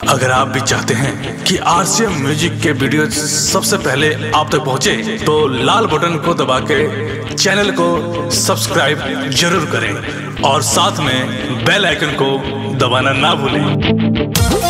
अगर आप भी चाहते हैं कि आरसीएम म्यूजिक के वीडियो सबसे पहले आप तक पहुंचे, तो लाल बटन को दबा के चैनल को सब्सक्राइब जरूर करें और साथ में बेल आइकन को दबाना ना भूलें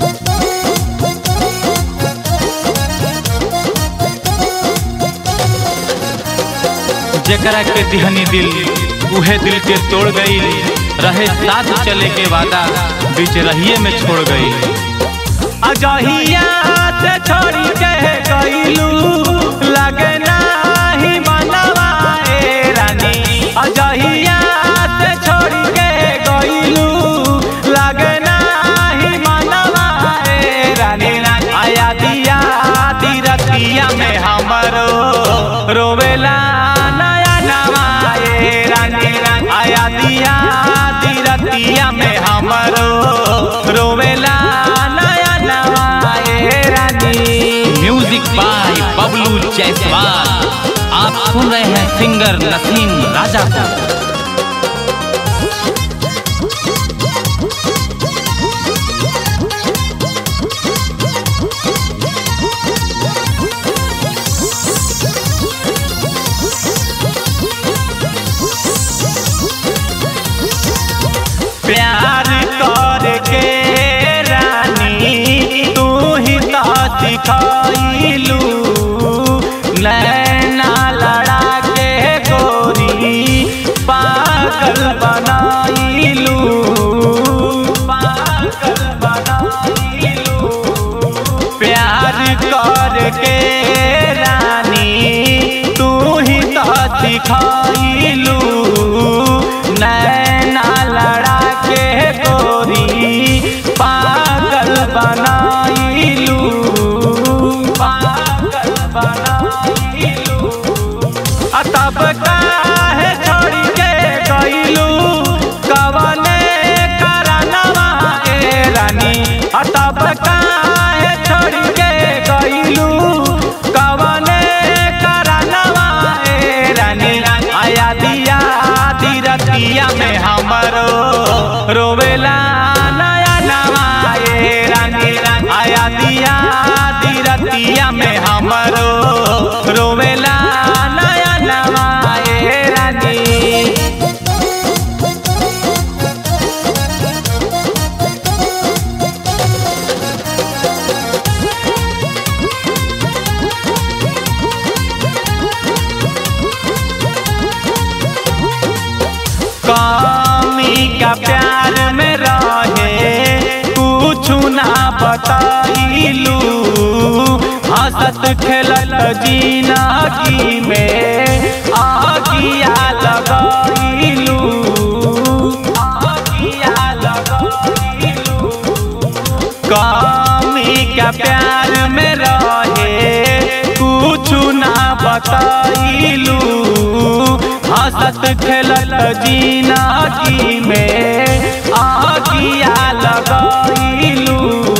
जेकरा के दिहनी दिल उहे दिल के तोड़ गई रहे साथ चले के वादा बीच रहिए में छोड़ गई अजहिया से छोड़ी के गईलू लगे नाही मनवा ए रानी अजहिया से छोड़ी के गईलू लगे नाही मनवा ए रानी आया दिया दी रतिया में हमरो रोवेला नया नवा ए रानी आया दिया दी रतिया में हमरो रोवेला नया नवा ए रानी म्यूजिक बाय बबलू जायसवाल आप सुन रहे हैं सिंगर नसीम राजा को प्यार करके रानी तू ही तो सिखाइलू नैना लड़ा के गोरी पागल बनाइलू पागल बनाइलू प्यार करके रानी तू ही तो सिखाइलू नैना लड़ा के गोरी पागल बनाइलू पागल बनाइलू आ तब काहे छोड़ी के गइलू कवने करनवा ए रानी आ तब काहे छोड़ी के गइलू कवने करनवा ए रानी आया दिया दी रतिया में हमरो रोवेला नया नवा ए रानी आया दिया दी रतिया में हमरो रोवेला नया नवा ए रानी कामी का प्यार में रहे कुछ ना बताइलू हंसत खेलत जिंदगी में आगिया लगाइलू आगिया लगाइलू कामी का प्यार में रहे कुछ ना बताइलू हंसत खेलत जिंदगी में आगिया लगाइलू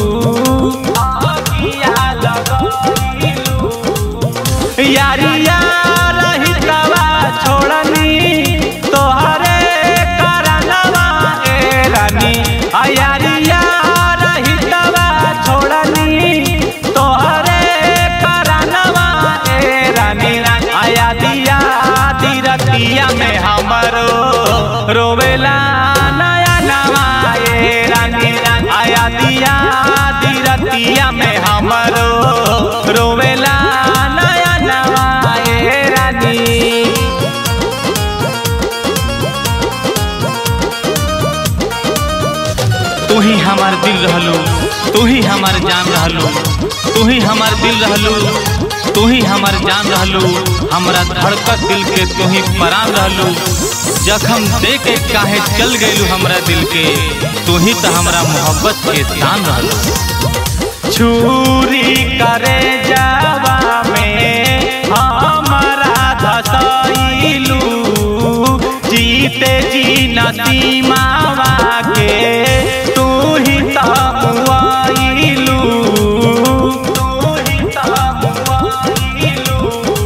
आगिया लगाइलू यारिया रहितवा छोड़नी तोहरे करनवा ए रानी आ यारिया रहितवा छोड़नी तोहरे करनवा ए रानी आया दिया दी रतिया में हमरो रोवेला नया नवा ए रानी आया दिया दी रतिया में हमरो रोवेला नया नवा ए रानी तू ही हमार दिल रहलू तू ही हमार जान रहलू तू ही हमार दिल रहलू तू ही हमार जान रहलू हमरा धड़कत दिल के तू ही परान रहलू जखम दे के काहे चल गइलू हमरा दिल के तू ही तो हमरा मोहब्बत के शान रहलू छुरी करे जावा में हमारा धसैलू जीते जी नसीमावा के तू ही तमुआइलू तू ही तमुआइलू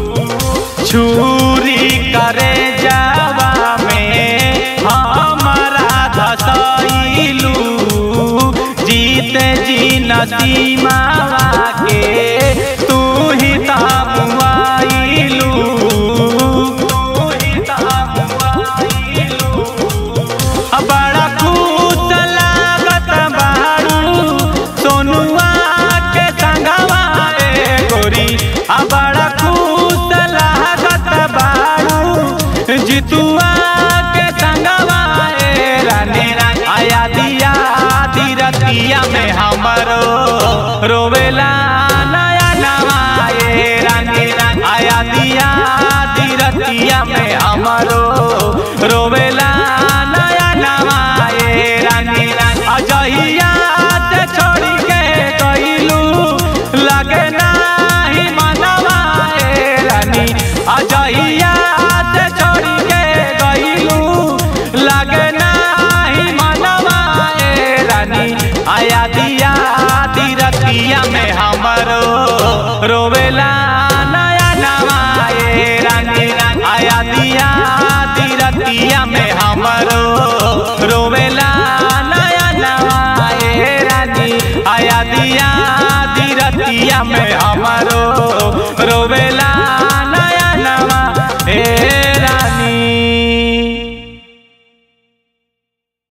छुरी करे जावा में हमारा धसैलू जीते जी नसीमावा के तू ही तामुआइलू तू ही तामुआइलू बड़ा खुश लागत बारू सोनुआ के संगवा ए गोरी आ बड़ा खुश लागत बारू जितुआ के संगवा ए रानी आया दिया रतिया में हमरो रोवेला नया नवा ए रानी आया दिया रतिया में हमरो रोवेला नया नवा ए रानी अजहिया से छोड़ी के गइलू लगे नाही मनवा ए रानी अजहिया से छोड़ी के गइलू लगे नाही मनवा ए रानी आया दिया रतिया में हमरो रोवेला